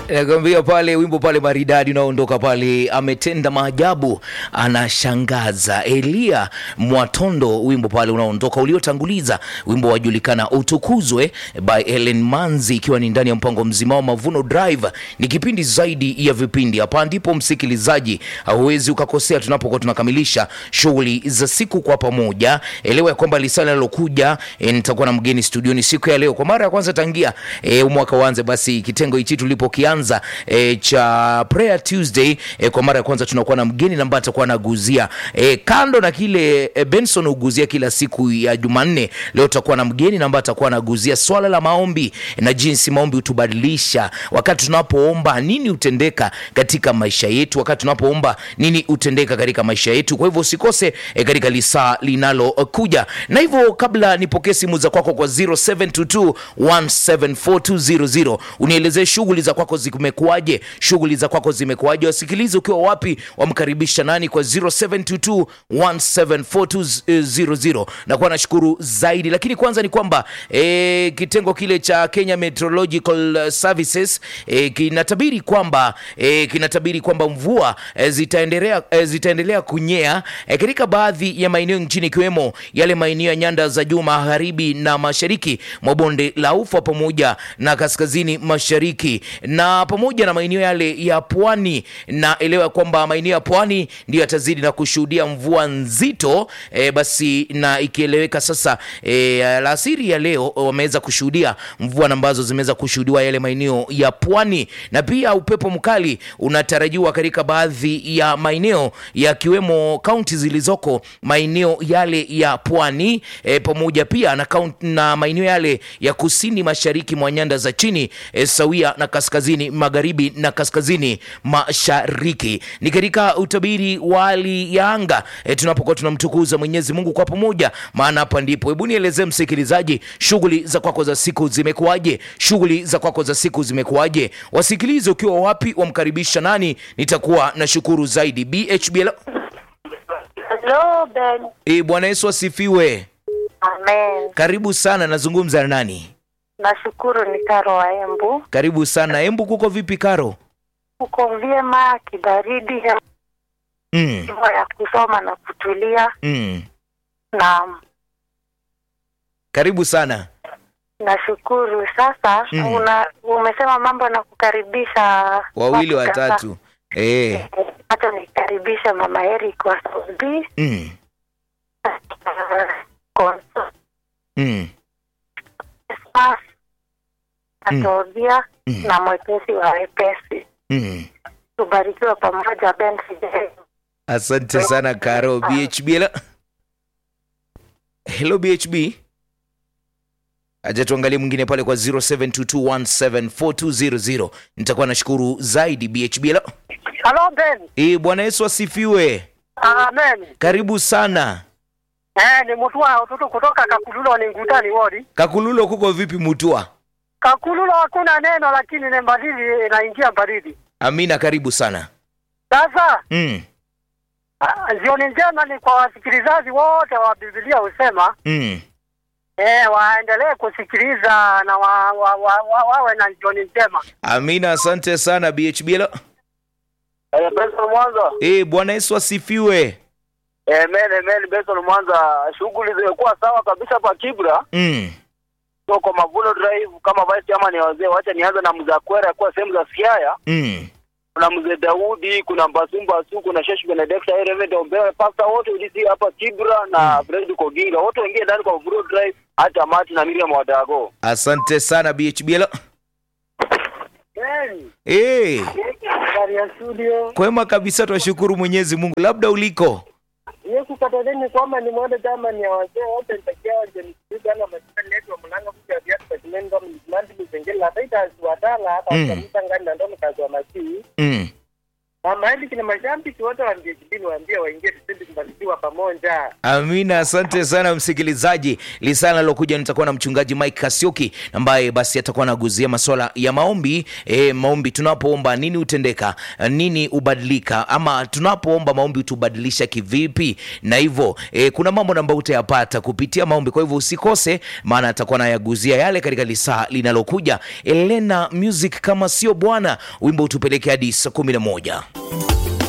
nakwambia pale wimbo pale maridadi unaoondoka pale ametenda maajabu anashangaza elia mwatondo wimbo pale unaoondoka uliotanguliza wimbo wajulikana utukuzwe by ellen manzi ikiwa ni ndani ya mpango mzima wa mavuno drive ni kipindi zaidi ya vipindi hapa ndipo msikilizaji hauwezi ukakosea tunapokuwa tunakamilisha shughuli za siku kwa pamoja elewa ya kwamba lisala linalokuja e, nitakuwa na mgeni studioni siku ya leo kwa mara ya kwanza tangia e, mwaka uanze basi kitengo hichi tulipokianza e, cha prayer tuesday e, kwa mara ya kwanza tunakuwa na mgeni na ambaye atakuwa anaguzia e, kando na kile e, benson huguzia kila siku ya jumanne leo tutakuwa na mgeni na ambaye atakuwa anaguzia swala la maombi na jinsi maombi hutubadilisha wakati tunapoomba nini hutendeka katika maisha yetu wakati tunapoomba nini hutendeka katika maisha yetu kwa hivyo usikose e, katika lisaa linalokuja na hivyo kabla nipokee simu za kwako kwa 0722 1742000 unielezee shughuli za kwako zimekuwaje shughuli za kwako zimekuwaje wasikilize ukiwa wapi wamkaribisha nani kwa 0722 1742000 nakuwa nashukuru zaidi lakini kwanza ni kwamba e, kitengo kile cha kenya meteorological services e, kinatabiri kwamba e, kinatabiri kwamba mvua e, zitaendelea e, zitaendelea kunyea e, katika baadhi ya maeneo nchini ikiwemo yale maeneo ya nyanda za juu magharibi na mashariki mwa bonde la ufa pamoja na kaskazini mashariki na pamoja na maeneo yale ya pwani na elewa kwamba maeneo ya pwani ndio yatazidi na kushuhudia mvua nzito e, basi na ikieleweka sasa e, alasiri ya leo wameweza kushuhudia mvua ambazo zimeweza kushuhudiwa yale maeneo ya pwani na pia upepo mkali unatarajiwa katika baadhi ya maeneo yakiwemo kaunti zilizoko maeneo yale ya pwani e, pamoja pia na, kaunt, na maeneo yale ya kusini mashariki mwa nyanda za chini e, sawia na kaskazini magharibi na kaskazini mashariki ni katika utabiri wa hali ya anga e, tunapokuwa tunamtukuza mwenyezi mungu kwa pamoja maana hapa ndipo hebu nielezee msikilizaji shughuli za kwako za siku zimekuwaje shughuli za kwako za siku zimekuwaje wasikilize ukiwa wapi wamkaribisha nani nitakuwa na shukuru zaidi bhbl Hello, Ben. e, bwana yesu asifiwe Amen. karibu sana nazungumza na nani Nashukuru ni Karo wa Embu. karibu sana embu kuko vipi karo Uko vyema, kibaridi, hewa mm, ya kusoma na kutulia. mm. Na karibu sana nashukuru sasa. Mm. Una, umesema mambo na kukaribisha wawili watu kadhaa. watatu e, Hata nikaribisha mama Eric wa Saubi mm, mm, atobia Mm. na mwepesi wa wepesi. mm. Tubarikiwe pamoja Ben Fidel. asante sana karo bhb hello, hello bhb acha tuangalie mwingine pale kwa 0722174200 nitakuwa nashukuru zaidi bhb hello. Hello Ben. e, bwana yesu asifiwe Amen. karibu sana Eh, ni mtu wa utoto kutoka Kakululo ni ngutani wodi. kakululo kuko vipi mutua Kakululo hakuna neno lakini ni baridi inaingia baridi. amina karibu sana Sasa mm, ah, jioni njema ni kwa wasikilizaji wote wa Biblia husema mm. eh, waendelee kusikiliza na wa, wa, wa, wa, wawe na jioni njema. amina asante sana bhb hello. Eh, Benson Mwanza. e, bwana yesu asifiwe Eh, men, men, Benson Mwanza. Shughuli zimekuwa sawa kabisa hapa Kibra. mm. So kwa Mavuno Drive kama vice chairman ya wazee, wacha nianze na mzee Akwera kwa sehemu za Siaya. Mm. Kuna mzee Daudi, kuna Mbasumba Su, kuna Shesh Benedicta, Reverend Ombewe, pastor wote ulisi hapa Kibra na Fred Koginga. Wote wengine ndani kwa Mavuno Drive, hata Mati na Miriam Wadago. asante sana bhb hello. Ben, e, ndani ya studio. kwema kabisa twashukuru mwenyezi mungu labda uliko Yesu katoleni kwamba ni mwende chama ni ya wazee wote nitakia wanje msikiza na masika letu wa mlanga kuja viatu kwa kimendo mlandi mzengela hata itaziwatala hata Mm. kamisa ngani na ndono kazi wa masii mm. Mama Eric na mashabiki wote wa MJKB waambie waingie tuzidi kubarikiwa pamoja. Amina, asante sana msikilizaji. Lisana lilokuja nitakuwa na mchungaji Mike Kasioki ambaye basi atakuwa anaguzia masuala ya maombi. E, maombi tunapoomba nini hutendeka, nini hubadilika, ama tunapoomba maombi hutubadilisha kivipi? Na hivyo e, kuna mambo ambayo utayapata kupitia maombi. Kwa hivyo usikose, maana atakuwa anayaguzia yale katika lisaa linalokuja. Elena Music kama sio bwana, wimbo utupeleke hadi saa kumi na moja.